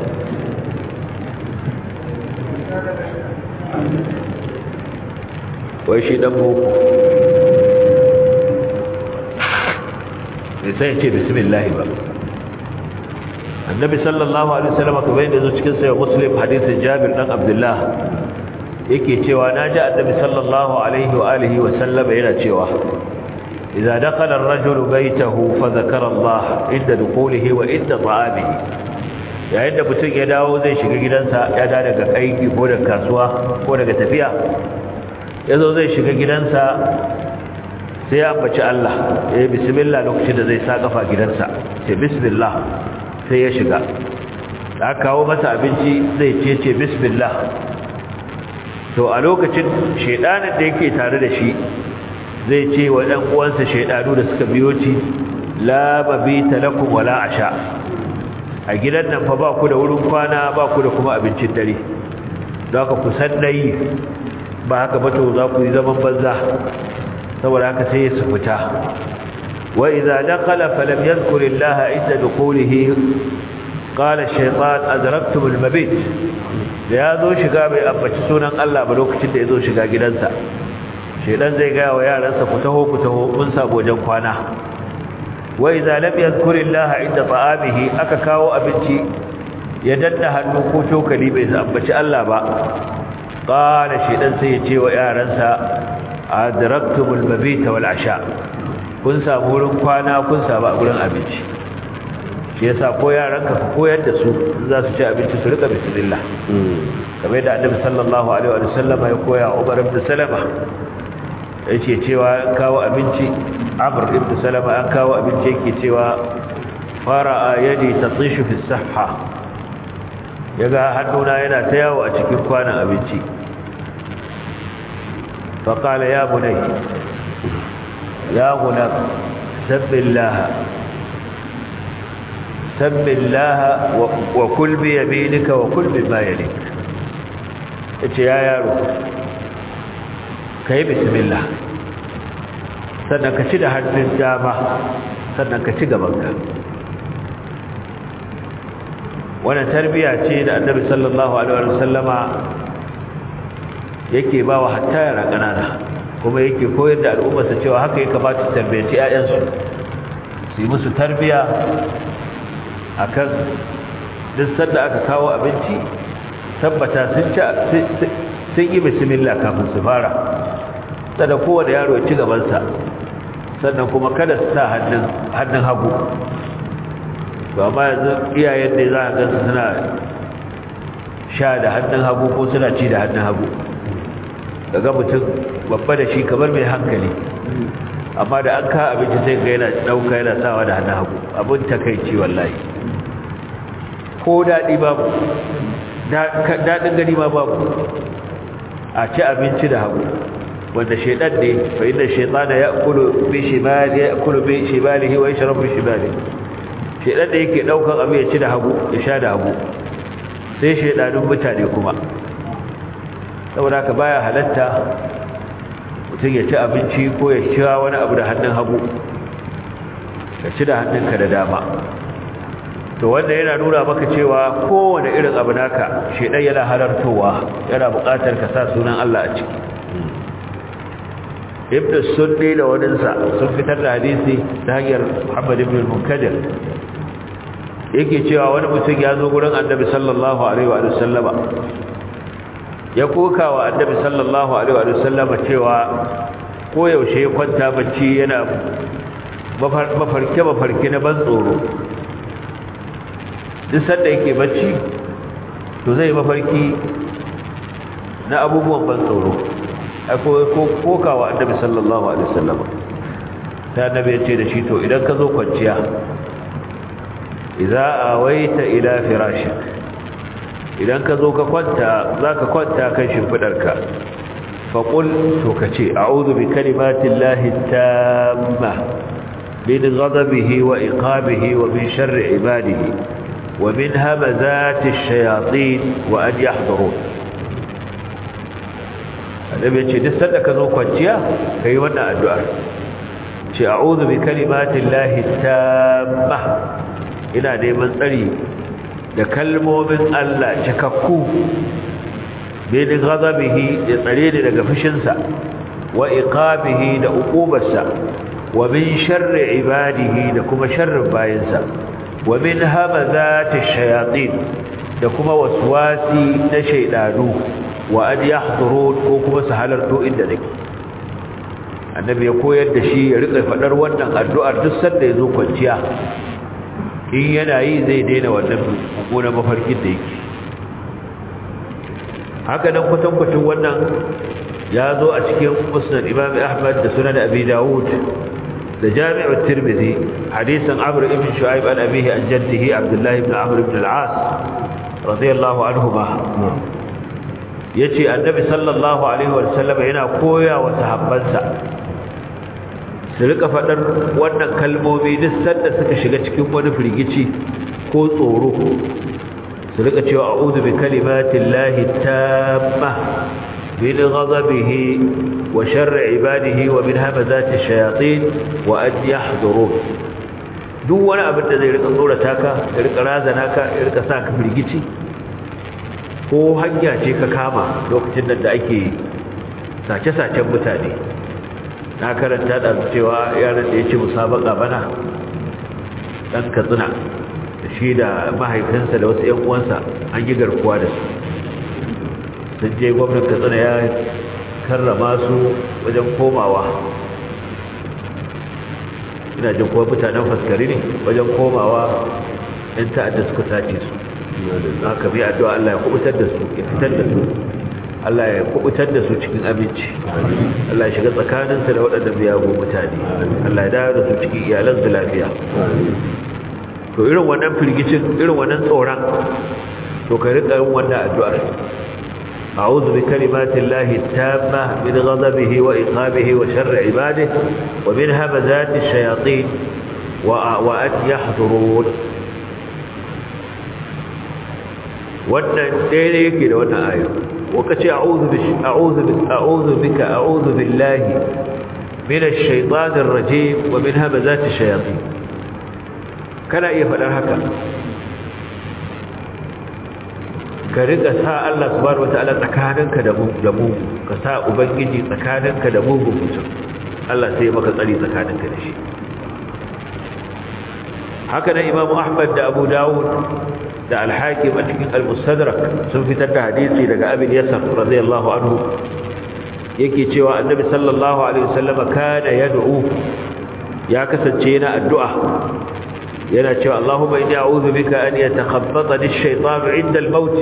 wai shi ɗan boko mai sai ce bismillah ba annabi sallallahu alaihi wasallam kamar yadda zo cikin sayo muslim hadisin jabir dan abdullah yake cewa na ji annabi sallallahu alaihi wa alihi wa sallama yana cewa إذا دخل الرجل بيته فذكر الله عند دخوله وعند طعامه yayin da mutum ya dawo zai shiga gidansa ya da daga aiki ko daga kasuwa ko daga tafiya ya zo zai shiga gidansa sai ya ambaci Allah ya yi bismillah lokacin da zai sa kafa gidansa ce bismillah sai ya shiga da aka kawo masa abinci zai ce ce bismillah to a lokacin shedanin da yake tare da shi zai ce wa ɗan uwansa shaidanu da suka biyo ci la mabita lakum wala asha a gidan nan fa ba ku da wurin kwana ba ku da kuma abincin dare don haka ku san nayi ba haka ba to za ku yi zaman banza saboda haka sai su fita wa idza dakhala falam yadhkur Allah inda dukhulihi qala ash-shaytan adraktum al-mabit da ya zo shiga bai ambaci sunan Allah ba lokacin da ya zo shiga gidansa shedan zai gaya wa yaransa ku taho ku taho mun sabo wajen kwana wa idza lam yadhkurillaha inda ta'amihi aka kawo abinci ya danna hannu ko cokali bai ambaci Allah ba qala shedan sai ya ce wa yaransa adraktumul mabita wal asha kun samu wurin kwana kun samu gurin abinci shi yasa ko yaranka ka koyar da su za su ci abinci su rika bismillah kamar yadda annabi sallallahu alaihi wa sallama ya koya Umar ibn Salama yake cewa an kawo abinci Amr ibn Salama an kawo abinci yake cewa fara yadi tatishu fi sahha yaga hannuna yana ta yawo a cikin kwanan abinci fa qala ya bunay ya gulam sabbillaha sabbillaha wa kul bi yaminika wa kul bima yalik yace ya yaro kai bismillah sannan ka ci da hannun dama sannan ka ci gabanka wannan tarbiya ce da annabi sallallahu alaihi wa sallama yake ba wa hatta yara ƙanana kuma yake koyar da al'ummarsa cewa haka ya kamata su tarbiyaci 'ya'yansu su yi musu tarbiya akan duk sanda aka kawo abinci tabbata sun ci sun yi bismillah kafin su fara sannan kowane yaro ya ci gabansa sannan kuma kada su sa hannun hagu ba ma yanzu iyayen da za a gansu suna sha da hannun hagu ko suna ci da hannun hagu daga mutum babba da shi kamar mai hankali amma da an ka abinci sai ga yana ɗauka yana sawa da hannun hagu abin takaici wallahi ko daɗi babu daɗin gani ma babu a ci abinci da hagu wanda shaidan ne fa inda shaitana ya kulu bi shimali ya kulu bi shimalihi wa yashrabu bi shimalihi shaidan da yake daukan abu ya ci da hagu ya sha da hagu sai shaidanun mutane kuma saboda ka baya halatta mutum ya ci abinci ko ya sha wani abu da hannun hagu ka ci da hannunka da dama to wanda yana nuna maka cewa kowane irin abu naka shaidan yana halartowa yana buƙatar ka sa sunan Allah a ciki ibn sunni da waninsa sun fitar da hadisi ta hanyar muhammad ibn al-munkadir yake cewa wani mutum ya zo gurin annabi sallallahu alaihi wa sallama ya koka wa annabi sallallahu alaihi wa sallama cewa koyaushe ya kwanta bacci yana mafarke mafarke na ban tsoro duk sanda yake bacci to zai mafarki na abubuwan ban tsoro akwai koka wa annabi sallallahu alaihi wa sallama ta annabi ya ce da shi to idan ka zo kwanciya idza awaita ila firashik idan ka zo ka kwanta zaka kwanta kan shimfidarka faqul to kace a'udhu bi kalimatillahi tamma min ghadabihi wa iqabihi wa min sharri ibadihi wa min hamazati ash-shayatin wa an yahdurun annabi ce duk sanda ka zo kwanciya kai wannan addu'a ce a'udhu bi kalimatillahi tamma ina neman tsari da kalmomin Allah cikakku bin ghadabihi ya tsare ni daga fushinsa wa iqabihi da uqubarsa wa min sharri ibadihi da kuma sharrin bayinsa wa min hamazati shayatin da kuma waswasi na shaydanu wa an yahdurun ko kuma su halarto inda nake annabi ya koyar da shi ya rika fadar wannan addu'ar duk sanda ya zo kwanciya in yana yi zai daina wannan mummunan mafarkin da yake haka nan kwatankwacin wannan ya zo a cikin musnad imam ahmad da sunan abi dawud da jami'ar tirmidhi hadisan amr ibn shu'aib an abihi an jaddihi abdullah ibn amr ibn al-as radiyallahu anhuma yace annabi sallallahu alaihi wa sallam yana koya wa sahabbansa su rika faɗar wannan kalmomi duk sanda suka shiga cikin wani firgici ko tsoro su rika cewa a'udhu bi kalimatin lahi tamma min ghadabihi wa sharri ibadihi wa min hamazati shayatin wa an yahdurun duk wani abin da zai rika tsorata ka ya rika razana ka ya rika sa ka firgici ko hanya ce ka kama lokacin da ake sace-sacen mutane na karanta da cewa yaran da ya ce musabaka bana dan katsina da shi da mahaifinsa da wasu 'yan uwansa an yi garkuwa da su sun je gwamnan katsina ya karrama su wajen komawa ina jin kuma mutanen faskari ne wajen komawa 'yan ta'adda suka sace su haka mai addu'a Allah ya kubutar da su ya fitar da su Allah ya kubutar da su cikin aminci Allah ya shiga tsakaninsu da waɗanda biyago mutane Allah ya dawo da su cikin iyalansu lafiya to irin wannan firgicin irin wannan tsoron to ka rika yin wannan addu'ar a'udhu bi kalimati llahi tamma min ghadabihi wa iqabihi wa sharri ibadihi wa min hamazati ash-shayatin wa wa an yahdurun wannan daidai yake da wannan ayar وكتي أعوذ بش... أعوذ ب... أعوذ بك أعوذ بالله من الشيطان الرجيم ومن همزات الشياطين كان يفعل هكا كرقة ساء الله سبحانه وتعالى تكاننك دمو دمو كساء أبنجي تكاننك دمو بمسر الله سيبك تلي تكاننك دشي هكذا إمام أحمد دا أبو داود da alhakim a cikin al-mustadrak sun fitar da hadisi daga abin yasar radiyallahu anhu yake cewa annabi sallallahu alaihi wasallam kana yad'u ya kasance yana addu'a yana cewa Allahumma inni a'udhu bika an yatakhabbatani ash-shaytanu 'inda al-maut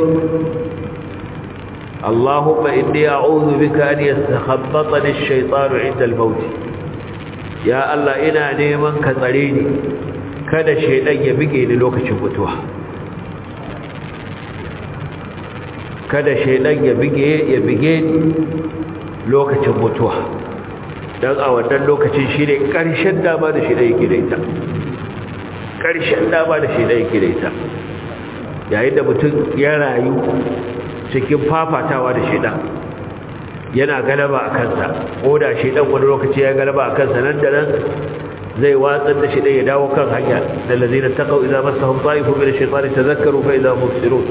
Allahumma inni a'udhu bika an yatakhabbatani ash-shaytanu 'inda al-maut ya Allah ina neman ka tsare ni kada shaydan ya bige ni lokacin mutuwa kada shaidan ya bige ya bige lokacin mutuwa dan a wannan lokacin shine karshen dama da shaidan yake da ita karshen dama da shaidan yake da ita yayin da mutum ya rayu cikin fafatawa da shaidan yana galaba a kansa ko da shaidan wani lokaci ya galaba a kansa nan da nan zai watsar da shaidan ya dawo kan hanya da lazina taqaw idza massahum ta'ifun min ash-shaytani tadhakkaru fa idza mubsirun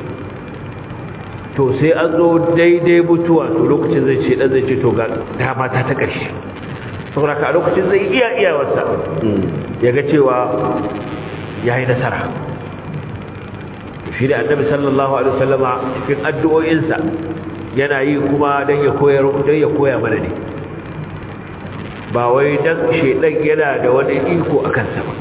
to sai an zo daidai mutuwa to lokacin zai ce dan zai ce to ga dama ta ta ƙarshe saboda ka a lokacin zai iya iyawarsa ya ga cewa ya yi nasara shi da annabi sallallahu alaihi wasallama cikin addu'o'insa yana yi kuma don ya koyar don ya koya mana ne ba wai don shedan yana da wani iko a kansa ba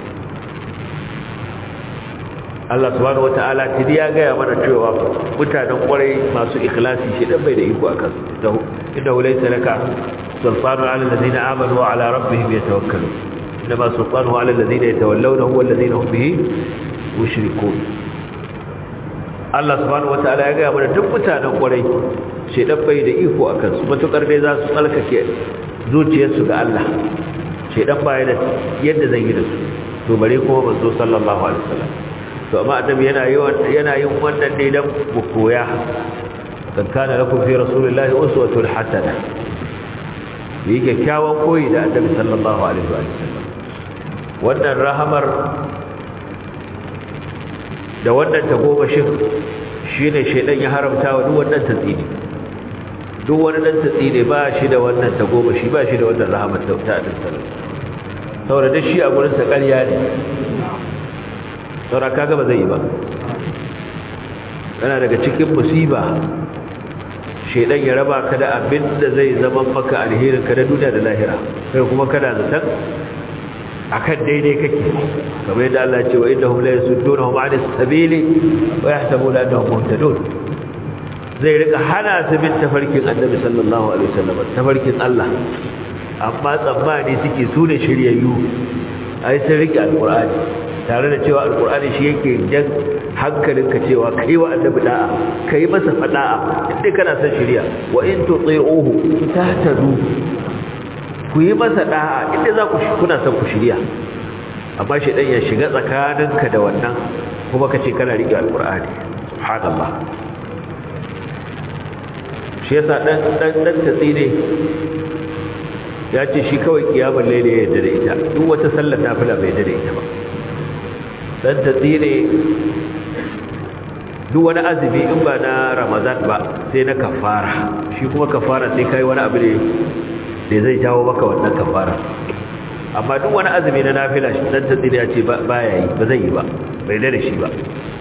Allah subhanahu wata'ala tidi ya gaya mana cewa mutanen kwarai masu ikhlasi shedan bai da iko a kansu inda laysa laka sultanu ala alladhina amanu wa ala rabbihim yatawakkalun inma sultanu ala alladhina yatawallawnahu wal ladhina hum bihi mushrikun Allah subhanahu wataala ya gaya mana duk mutanen kwarai shedan bai da iko akan su matukar dai za su tsalkake zuciyarsu ga Allah shedan bai da yadda zai yi da su to bare kuma manzo sallallahu alaihi wasallam to amma annabi yana yi yana yin wannan ne dan mu koya kan kana lakum fi rasulillahi uswatun hasana yi kyakkyawan koyi da annabi sallallahu alaihi wasallam wannan rahamar da wannan tagomashin shi ne shaidan ya haramta wa duk wannan tatsini duk wani dan tatsini ba shi da wannan tagomashi ba shi da wannan rahamar ta ta din sallallahu saboda duk shi a gurin sa ƙarya ne saboda kaga ba zai yi ba yana daga cikin musiba shaidan ya raba ka da abin da zai zama maka alherin ka da duniya da lahira sai kuma kana zaton akan daidai kake kamar yadda Allah ya ce wa innahum la yasuddunahum 'anis sabili wa yahsabuna annahum muhtadun zai rika hana su bin tafarkin Annabi sallallahu alaihi wasallam tafarkin Allah amma tsammani suke su ne shiryayyu ai sun rike alqur'ani tare da cewa alqur'ani shi yake jan hankalinka cewa kai wa annabi da'a kai masa fada'a inda kana son shiriya wa in tuti'uhu tahtadu ku yi masa da'a inda za ku kuna son ku shirya amma shi dan ya shiga tsakaninka da wannan kuma kace kana rike alqur'ani subhanallah shi yasa dan dan dan tatsine ya ce shi kawai kiyamul layli ya yarda da ita duk wata sallar nafila bai yarda da ita ba dan tatsine duk wani azumi in ba na ramadan ba sai na kafara shi kuma kafara sai kai wani abu ne da zai jawo maka wannan kafara amma duk wani azumi na nafila shi dan tsiri ya ce ba ya yi ba zai yi ba bai da shi ba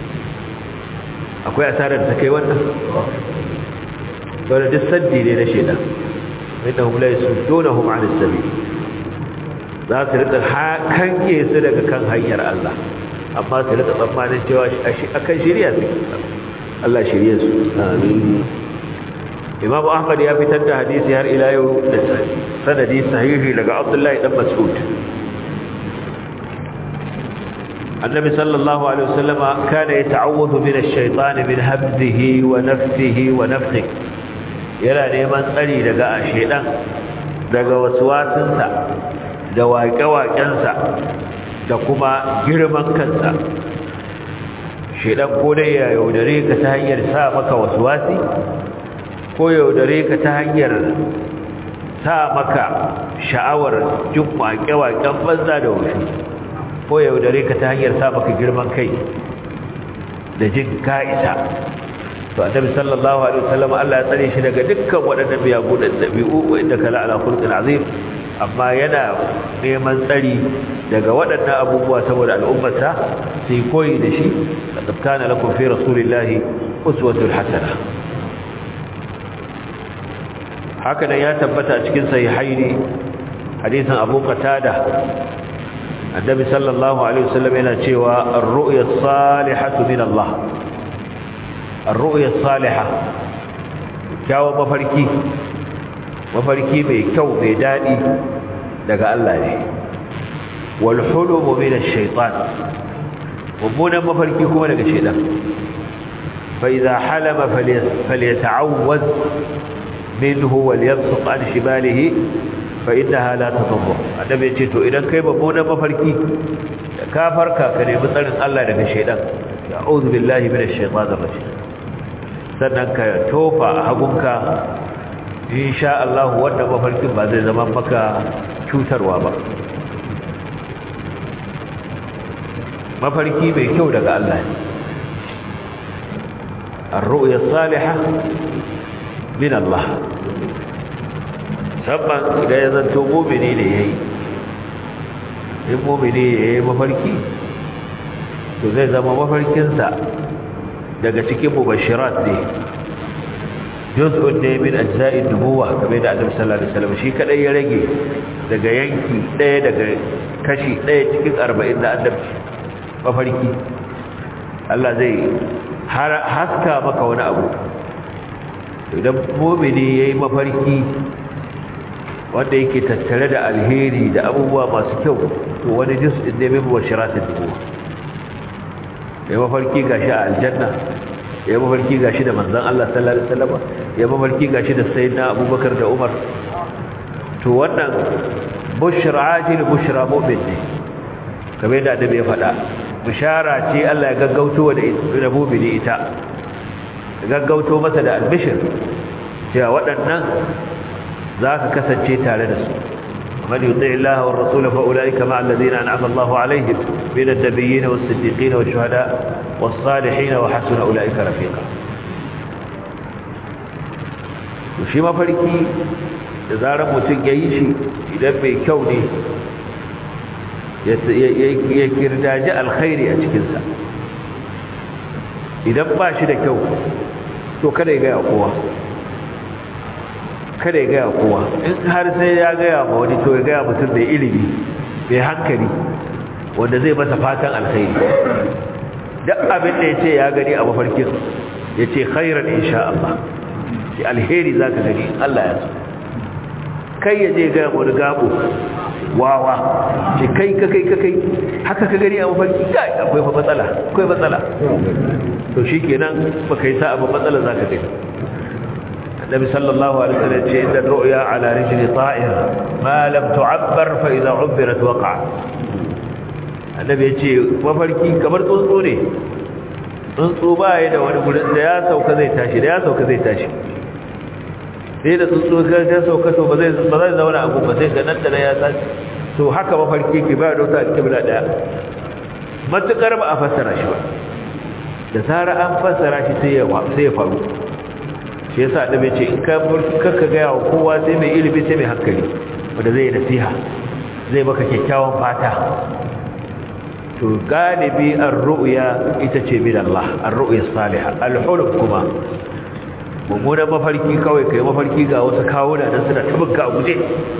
akwai asarar da kai wannan dole duk saddi ne na shedan innahum la yasuddunahum 'an as-sabil za su rika kanke su daga kan hanyar Allah amma su rika tsammanin cewa akan shari'a su Allah shirye su amin Imam Ahmad ya fitar da hadisi har ila yau da sanadi sahihi daga Abdullahi dan Mas'ud Annabi sallallahu alaihi wasallam kana yata'awwadhu min ash-shaytan min habdihi wa nafsihi wa nafthihi yana neman tsari daga shedan daga waswasinsa da waƙe-waƙensa da kuma girman kansa shedan ko dai ya yaudare ka ta hanyar sa maka waswasi ko yaudare ka ta hanyar sa maka sha'awar jin waƙe-waƙen banza da wuce ko yaudare ka ta hanyar sa maka girman kai da jin ka'isa to annabi sallallahu alaihi wasallam Allah ya tsare shi daga dukkan waɗannan biyagu da dabi'u wanda kala ala khulqin azim amma yana neman tsari daga waɗannan abubuwa saboda al'ummarsa sai koyi da shi laqad kana lakum fi rasulillahi uswatun hasana haka nan ya tabbata cikin sahihaini hadisin Abu Qatada annabi sallallahu alaihi wasallam yana cewa ar-ru'ya as-salihatu min Allah ar-ru'ya as-salihah kyawu mafarki mafarki mai kyau mai dadi daga Allah ne wal hulumu min ash-shaytan mummunan mafarki kuma daga shaytan fa idha halama falyata'awwaz minhu walyabsuq an shibalihi fa innaha la tadurru annabi yace to idan kai mummunan mafarki ka farka ka nemi tsarin Allah daga shaytan a'udhu billahi minash shaitanir rajim sannan ka tofa hagunka insha Allah wanda mafarkin ba zai zama maka cutarwa ba mafarki mai kyau daga Allah ne ar-ru'ya salihah min Allah sabban idan ya zanto mu'mini ne yayi in mu'mini yayi mafarki to zai zama mafarkinsa daga cikin mubashirat ne juz'un ne min ajza'i nubuwa kamar da Annabi sallallahu alaihi wasallam shi kadai ya rage daga yanki daya daga kashi daya cikin 40 da Annabi mafarki Allah zai haska maka wani abu idan mu'mini yayi mafarki wanda yake tattare da alheri da abubuwa masu kyau to wani juz'in ne min mubashiratin nubuwa ya mafarki gashi a aljanna ya mafarki gashi da manzon Allah sallallahu alaihi wasallam ya mafarki gashi da sayyidina Abubakar da Umar to wannan bushra ajil bushra mu'min ne kamar da annabi ya faɗa bishara ce Allah ya gaggauto da mu'mini ita gaggauto masa da albishir cewa waɗannan za ka kasance tare da su من يطيع الله والرسول فأولئك مع الذين أنعم الله عليهم من النبيين والصديقين والشهداء والصالحين وحسن أولئك رفيقا وشي ما فريكي إذا رمتن يعيشي إذا بيكوني يكرداج الخير أجكنسا إذا باشي لكو تو كده يقع قوة kada ya gaya kowa in har sai ya gaya ma wani to ya gaya mutum mai ilimi mai hankali wanda zai masa fatan alkhairi duk abin da ya ce ya gani a mafarkin ya ce khairan insha Allah ya alheri za ka gani Allah ya so kai ya je gaya wani gabo wawa ce kai ka kai ka kai haka ka gani a mafarki kai akwai fa matsala akwai matsala to shi kenan ba kai sa abu matsala za ka gani النبي صلى الله عليه وسلم إن الرؤيا على رجل طائر ما لم تعبر فإذا عبرت وقع النبي يقول mafarki kamar tsuntsu ne tsuntsu ba ya da wani gudun da ya sauka zai tashi da ya sauka zai tashi sai da tsuntsu ya sauka to ba zai zauna a gumba sai ga nan da ya tashi to haka mafarki ke ba da wata alƙibla ɗaya matuƙar ba a fassara shi ba da zara an fassara shi sai ya faru shi yasa da bai ce in ka kakka gaya wa kowa sai mai ilimi sai mai hankali wanda zai nasiha zai baka kyakkyawan fata to galibi ar-ru'ya ita ce min Allah ar-ru'ya salihah al-hulm kuma mummunan mafarki kawai kai mafarki ga wasu kawuna dan suna tabbuka a guje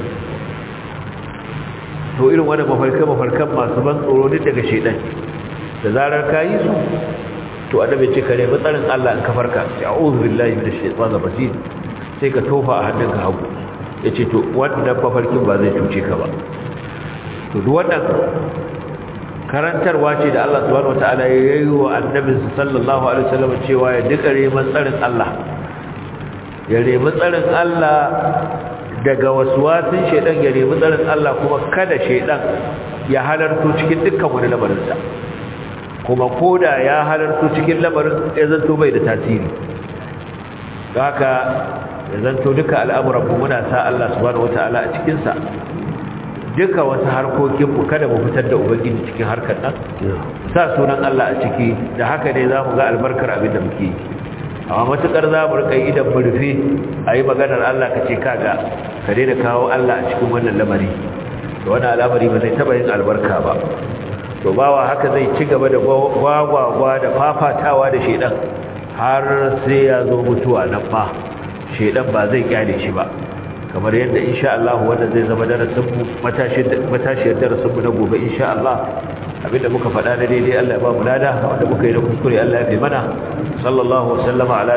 to irin wannan mafarkan mafarkan masu ban tsoro ne daga shedan da zarar kayi su to annabi ce kare matsarin Allah in ka farka sai a'udhu billahi minash shaitanir rajim sai ka tofa a hannunka hagu yace to wannan mafarkin ba zai cuce ka ba to duk wannan karantarwa ce da Allah subhanahu wataala ya yi wa annabi sallallahu alaihi wasallam cewa ya duka reman tsarin Allah ya remi tsarin Allah daga waswasin shedan ya remi tsarin Allah kuma kada shedan ya halarto cikin dukkan wani lamarinsa kuma koda ya halarto cikin lamarin ya zanto bai da tasiri haka ya zanto duka al'amuran mu muna sa Allah subhanahu wataala a cikin sa duka wasu harkokin mu kada mu fitar da ubangiji cikin harkar nan sa sunan Allah a ciki da haka ne zamu ga albarkar abin da muke amma matukar za mu rika idan mu rufe ayi maganar Allah kace kaga ka daina kawo Allah a cikin wannan lamari to wannan al'amari ba zai taba yin albarka ba to bawa haka zai ci gaba da gwagwagwa da fafatawa da shedan har sai ya zo mutuwa nan ma shedan ba zai kyale shi ba kamar yadda insha Allah wanda zai zama darasin mu matashiyar darasin mu na gobe insha Allah abinda muka faɗa da daidai Allah ya ba mu lada wanda muka yi da kuskure Allah ya fi mana sallallahu wasallama ala